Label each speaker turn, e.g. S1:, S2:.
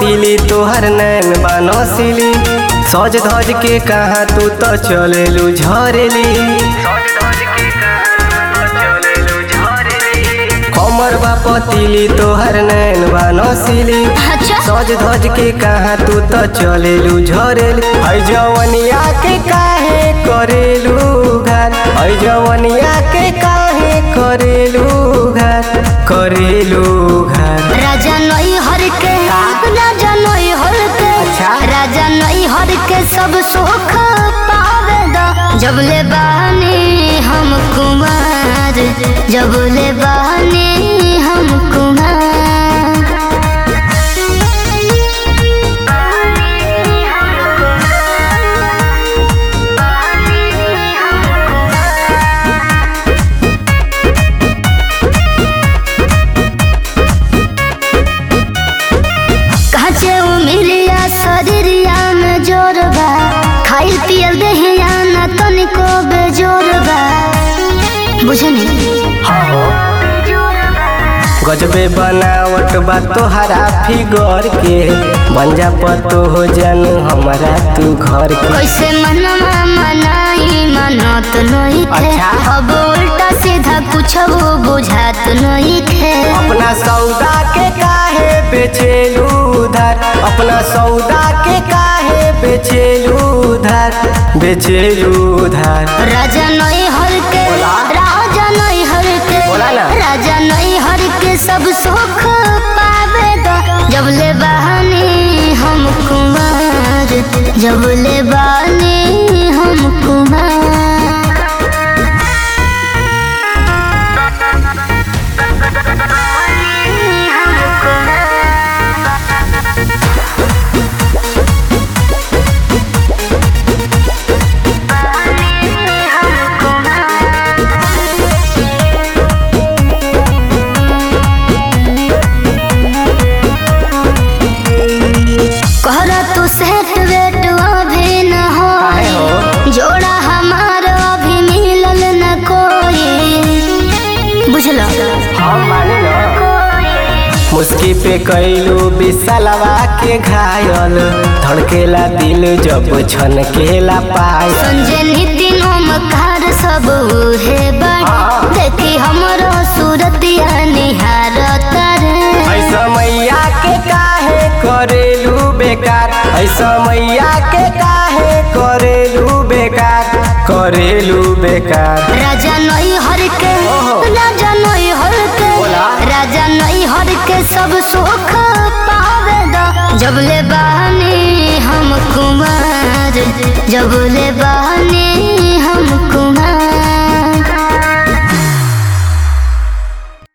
S1: पतीली तोहर नैन बनसिली सज धज के कहा तू तो चलेलू झरेली कमर बा पतीली तोहर नैन बनसिली
S2: अच्छा
S1: सज धज के कहा तू तो चलेलू झरेली है जवनिया के काहे करेलू घात है जवनिया के काहे करेलू घात करेलू घात
S2: राजा नई हर के राजा नई हर के
S1: अच्छा।
S2: राजा नई हर के सब सुख पावे द जब ले बानी हम कुमार जब ले बानी हम कुमार काचे उमिरिया शरीरिया में जोर बा खाइल पियल देहिया ना तनिको बेजोर बा बुझनी
S1: गजबे बनावट बा तोहरा फिगर के बंजा पतो हो जन हमारा तू घर के
S2: कैसे मनवा मनाई मनत नहीं थे
S1: अच्छा।
S2: अब उल्टा सीधा कुछ वो बुझात नहीं थे
S1: अपना सौदा के काहे बेचेलू उधार अपना सौदा के काहे बेचेलू उधार बेचेलू उधार
S2: राजा नई हर के
S1: बोला।
S2: राजा नई हर के
S1: बोला ना।
S2: राजा नई हर के सब सुख पावे द जब ले बहानी हम कुमार जब ले बानी हम कुमार कहरा तू सेट वेट अभी न हो
S1: काहे हो?
S2: जोड़ा हमार अभी मिलल न कोई बुझल
S1: हम माने ना मुस्की पे कैलू बिसलवा के घायल धड़केला दिल जब छनकेला पायल
S2: संजय नितिन ओमकार सब उहे बड़
S1: हाँ।
S2: देखी हमरो सूरतिया निहार तारे
S1: ऐसा मैया के काहे करेलू बेकार ऐसा मैया के काहे करेलू बेकार करेलू बेकार
S2: राजा नई हर के
S1: ओहो।
S2: राजा नई हर के
S1: बोला।
S2: राजा नई हर के सब सुख पावे द जब ले बानी हम कुमार जब ले बानी हम